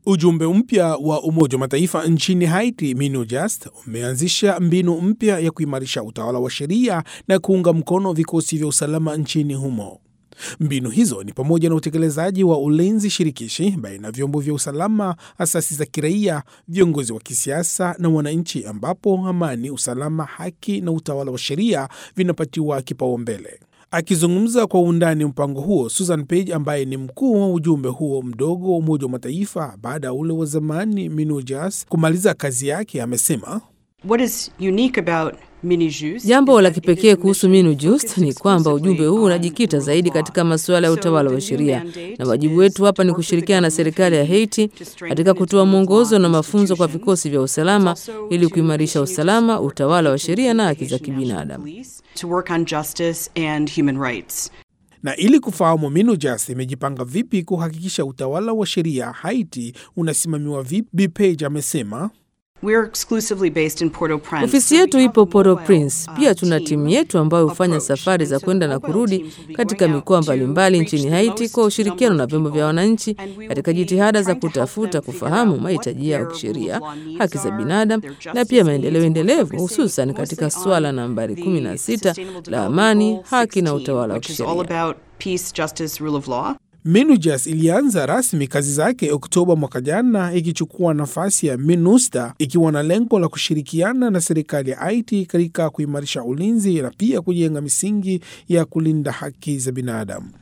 Ujumbe mpya wa Umoja wa Mataifa nchini Haiti, MINUJAST, umeanzisha mbinu mpya ya kuimarisha utawala wa sheria na kuunga mkono vikosi vya usalama nchini humo. Mbinu hizo ni pamoja na utekelezaji wa ulinzi shirikishi baina ya vyombo vya usalama, asasi za kiraia, viongozi wa kisiasa na wananchi, ambapo amani, usalama, haki na utawala wa sheria vinapatiwa kipaumbele. Akizungumza kwa undani mpango huo, Susan Page ambaye ni mkuu wa ujumbe huo mdogo wa Umoja wa Mataifa baada ya ule wa zamani MINUJAS kumaliza kazi yake, amesema What is unique about MINUJUST Jambo la kipekee kuhusu MINUJUST ni kwamba ujumbe huu unajikita zaidi katika masuala ya utawala wa sheria, na wajibu wetu hapa ni kushirikiana na serikali ya Haiti katika kutoa mwongozo na mafunzo kwa vikosi vya usalama ili kuimarisha usalama, utawala wa sheria na haki za kibinadamu. to work on justice and human rights. na ili kufahamu MINUJAS imejipanga vipi kuhakikisha utawala wa sheria Haiti unasimamiwa vipi, Bi Page amesema We're exclusively based in Port-au-Prince. Ofisi yetu ipo Port-au-Prince. Pia tuna timu yetu ambayo hufanya safari za kwenda na kurudi katika mikoa mbalimbali nchini Haiti kwa ushirikiano na vyombo vya wananchi katika jitihada za kutafuta kufahamu mahitaji yao kisheria, haki za binadamu na pia maendeleo endelevu, hususan katika swala nambari 16 la amani, haki na utawala wa which is all kisheria. about peace, justice, rule of law. MINUJAS ilianza rasmi kazi zake Oktoba mwaka jana, ikichukua nafasi ya MINUSTA ikiwa na lengo la kushirikiana na serikali ya Haiti katika kuimarisha ulinzi na pia kujenga misingi ya kulinda haki za binadamu.